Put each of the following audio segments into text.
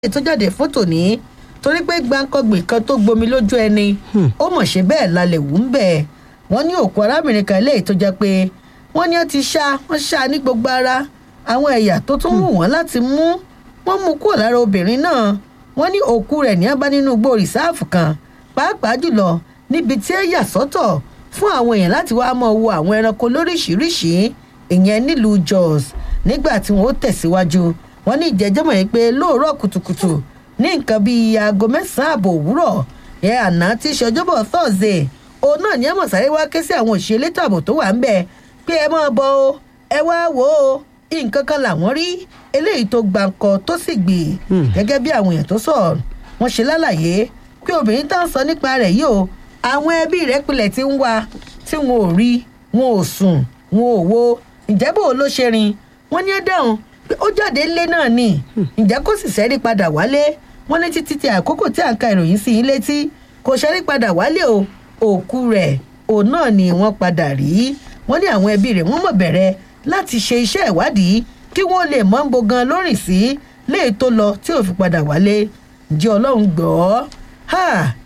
tó jáde fótò ní torí pé gbàǹkangbè kan tó gbomi lójú ẹni ó mọ̀ ṣe bẹ́ẹ̀ lálẹ́ wù ń bẹ̀ wọ́n ní òkú arábìnrin kan eléyìí tó jẹ́ pé wọ́n ní ó ti ṣá wọ́n ṣá ní gbogbo ara àwọn ẹ̀yà tó tún wù wọ́n láti mú wọ́n mú kúrò lára obìnrin náà wọ́n ní òkú rẹ̀ ní abá nínú igbó rìsáàfù kan pàápàá jùlọ níbi tí ẹ yà sọ́tọ̀ fún àwọn èèyàn láti wá mọ̀ wo àwọn ẹranko lóríṣìíríṣìí ìyẹn nílùú jos nígbà tí wọ́n ó tẹ̀síwájú wọ́n ní ìjẹ́jọ́mọ̀ yìí pé lóòrọ̀ kùtùkùtù ní nǹkan bíi aago mẹ́sàn-án ààbò òwúrọ̀ ẹ̀ àná tí í ṣe ọjọ́bọ̀ thursday òun náà ní ẹ̀mọ̀ sáré wá ké sí àwọn òṣìṣẹ́ elétò ààbò tó wà ń bẹ̀ pé ẹ máa bọ o ẹ wá wò ó nǹkan kan làwọn rí eléyìí tó gbàǹkọ tó sì gbè gẹ́gẹ́ bí àwọn èèyàn tó sọ̀rọ̀ wọ́n ṣe lálàyé pé obìnrin tá à ń sọ nípa rẹ̀ yìí o àwọn ẹbí rẹ̀ pilẹ̀ ti ń wá tí wọn ò rí wọn ò sùn wọn ò wo ǹjẹ́ bò ló ṣe rin wọ́n ní ẹ dáhùn pé ó jáde ńlé náà ni ǹjẹ́ kó sì ṣẹ́rí padà wálé wọ́n ní títí tí àkókò tí à ń ka ìròyìn sí yín létí kò ṣẹ́rí padà wálé o òkú rẹ̀ òun náà ni wọ́n padà rí wọ́n ní àwọn ẹbí rẹ̀ wọ́n mọ̀ bẹ̀rẹ̀ láti ṣe iṣẹ́ ìwádìí kí wọ́n lè mọ̀ ń bo gan lórìn sí léè tó lọ tí ò fi padà wálé ǹjẹ́ ọlọ́run gbọ́ ha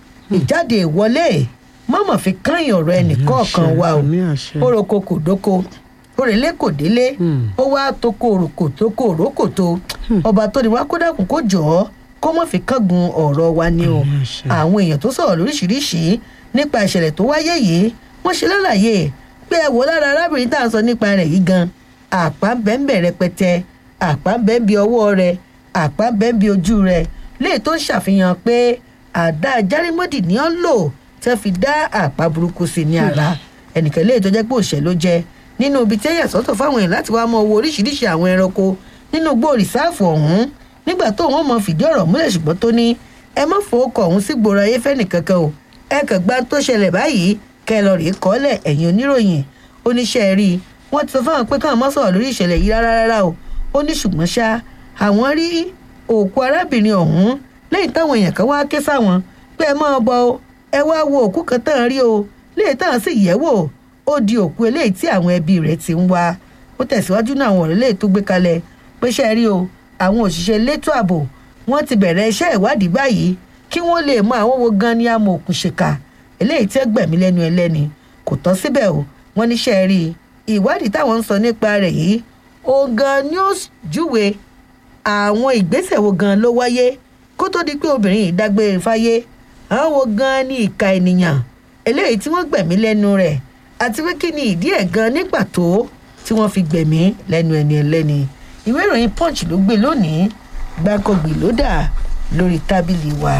ìjáde ìwọlé mọ̀mọ́ fi kányìn ọ̀rọ̀ ẹnìkọ̀ọ̀kan wa o àmì àṣẹ. oroko kò dóko òrèlé kò délé ó wá toko òròkò toko òrókò tó ọba tó ní wá kó dàkún kó jọ ọ kó mọ̀ fi kángun ọ̀rọ̀ wa ni o Àmì àṣẹ. àwọn èèyàn tó sọ̀rọ̀ lóríṣiríṣi nípa ìṣẹ̀lẹ̀ tó wáyé yìí wọ́n ṣe lálàyé pé ẹ wò lára arábìnrin tá à ń sọ nípa rẹ̀ yìí gan àpá ń bẹ́ ń bẹ̀ rẹpẹtẹ àpá ń bẹ́ ń bi ọwọ́ rẹ̀ àpá ń bẹ́ ń bi ojú rẹ̀ léè tó ń ṣàfihàn pé àdá járímọ́dì ni ó ń lò tẹ́ fi dá àpá burúkú sí ní ara ẹnìkan léè tó jẹ́ pé òṣèlú ló jẹ́ nínú ibi tí ẹ̀yà sọ́tọ̀ fáwọn èèyàn láti wá mọ owó oríṣiríṣi àwọn ẹranko nínú igbó rìsáàfù ọ̀hún nígbà tó wọn mọ fìdí ọ̀rọ̀ múlẹ̀ ṣùgbọ́n tó ní ẹ má fowókọ̀ ọ̀hún sí gbòòrò ayé fẹ́nì kankan o ẹ kàn gba tó ṣẹlẹ̀ báyìí kẹ lọ rèé kọ́lẹ̀ ẹ̀yìn oníròyìn oníṣẹ́ rí i wọ́n ti sọ fáwọn pé káwọn má sọ̀rọ̀ lórí ìṣẹ̀lẹ̀ yìí rárá rárá o ó ní ṣùgbọ́n ṣá àwọn rí òkú arábìnrin ọ̀hún lẹ́yìn táwọn èèyàn kan wá ké sáwọn pé ẹ máa bọ o ẹ wá wo òkú kan tán rí o léyìí táwọn sì yẹ̀ wò ó di òkú eléyìí tí àwọn ẹbí rẹ̀ ti ń wá ó tẹ̀síwájú náà àwọn ọ̀rẹ́ léyìí tó gbé kalẹ̀ pé ṣe rí o àwọn òṣìṣẹ́ elétò ààbò wọ́n ti bẹ̀rẹ̀ iṣẹ́ ìwádìí báyìí kí wọ́n lè mọ àwọn wo gan ni amòòkùnṣèkà eléyìí tí ẹ gbẹ̀mí lẹ́nu ẹlẹ́ni kò tán síbẹ̀ o wọ́n níṣẹ́ rí i ìwádìí táwọn ń sọ nípa rẹ̀ yìí òun gan ni ó júwe àwọn ìgbésẹ̀ wo gan ló wáyé kó tó di pé obìnrin yìí dágbére fáyé àwọn wo gan ni ìka ènìyàn eléyìí tí wọ́n gbẹ̀mí lẹ́nu rẹ̀ àti pé kí ni ìdí ẹ̀ gan ní pàtó tí wọ́n fi gbẹ̀mí lẹ́nu ẹni ẹlẹ́ni ìwé ìròyìn punch ló gbé lónìí gbàkọ̀gbì ló dà lórí tábìlì wa.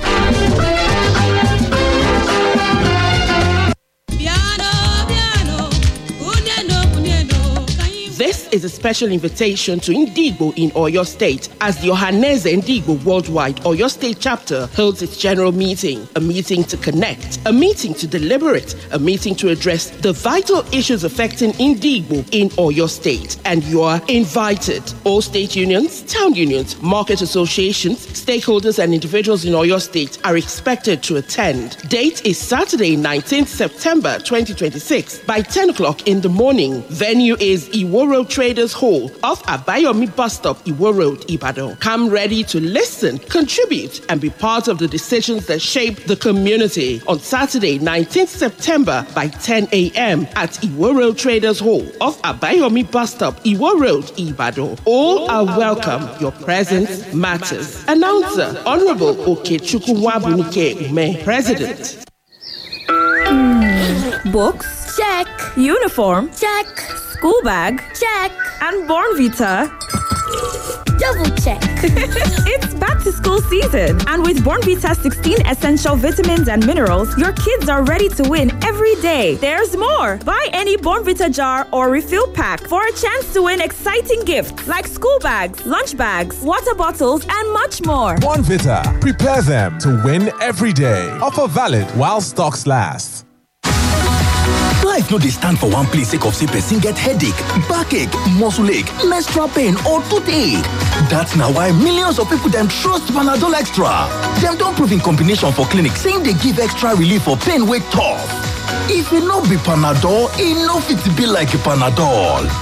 Piano, piano, uniendo, uniendo, can you This is a special invitation to Indigbo in Oyo State as the Ohaneze Indigbo Worldwide Oyo State chapter holds its general meeting. A meeting to connect, a meeting to deliberate, a meeting to address the vital issues affecting Indigbo in Oyo State. And you are invited. All state unions, town unions, market associations, stakeholders, and individuals in Oyo State are expected to attend. Date is Saturday, 19th September 2026 by 10 o'clock in the morning. Venue is Iwo Road Traders Hall off Abayomi Bus Stop, Iwo Road, Ibadan. Come ready to listen, contribute, and be part of the decisions that shape the community on Saturday, 19th September by 10 a.m. at Iwo Road Traders Hall off Abayomi Bus Stop, Iwo Road, Ibadan. All are welcome. Your presence matters. Announcer Honorable Okechukwu Wabunike Ume, President. Books? Check. Uniform? Check. School bag? Check. And Born Vita? Double check. it's back to school season. And with Born Vita 16 essential vitamins and minerals, your kids are ready to win every day. There's more. Buy any Born Vita jar or refill pack for a chance to win exciting gifts like school bags, lunch bags, water bottles, and much more. One Vita. Prepare them to win every day. Offer valid while stocks last. Life no dey stand for one place sake of say person get headache, backache, muscle ache, menstrual pain or toothache. That's na why millions of people dem trust Panadol Extra. Dem don prove in combination for clinic say e dey give extra relief for pain wey tough. If e no be Panadol, e no fit be like Panadol.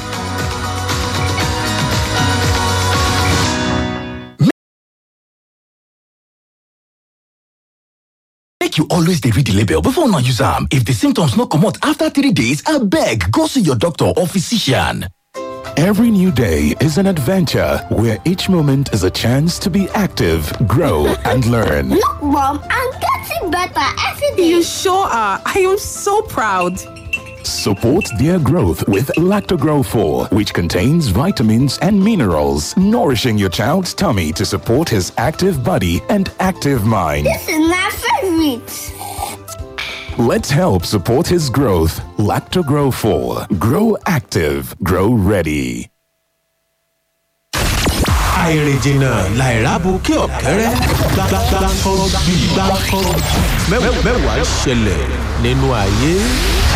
make you always dey read the label before una use am. If the symptoms no comot after three days, abeg go see your doctor or physician. Every new day is an adventure where each moment is a chance to be active, grow, and learn. Look, Mom, I'm getting better every day. You sure are. I am so proud. Support their growth with Lactogrow 4, which contains vitamins and minerals, nourishing your child's tummy to support his active body and active mind. This is my favorite. Let's help support his growth. Lactogrow 4. Grow active. Grow ready. àìrìnjìnà làìrábù kí ọ̀kẹ́rẹ́ gbàgbàgbà kan bí gbàgbà kan mẹ́wàá ṣẹlẹ̀ nínú ayé.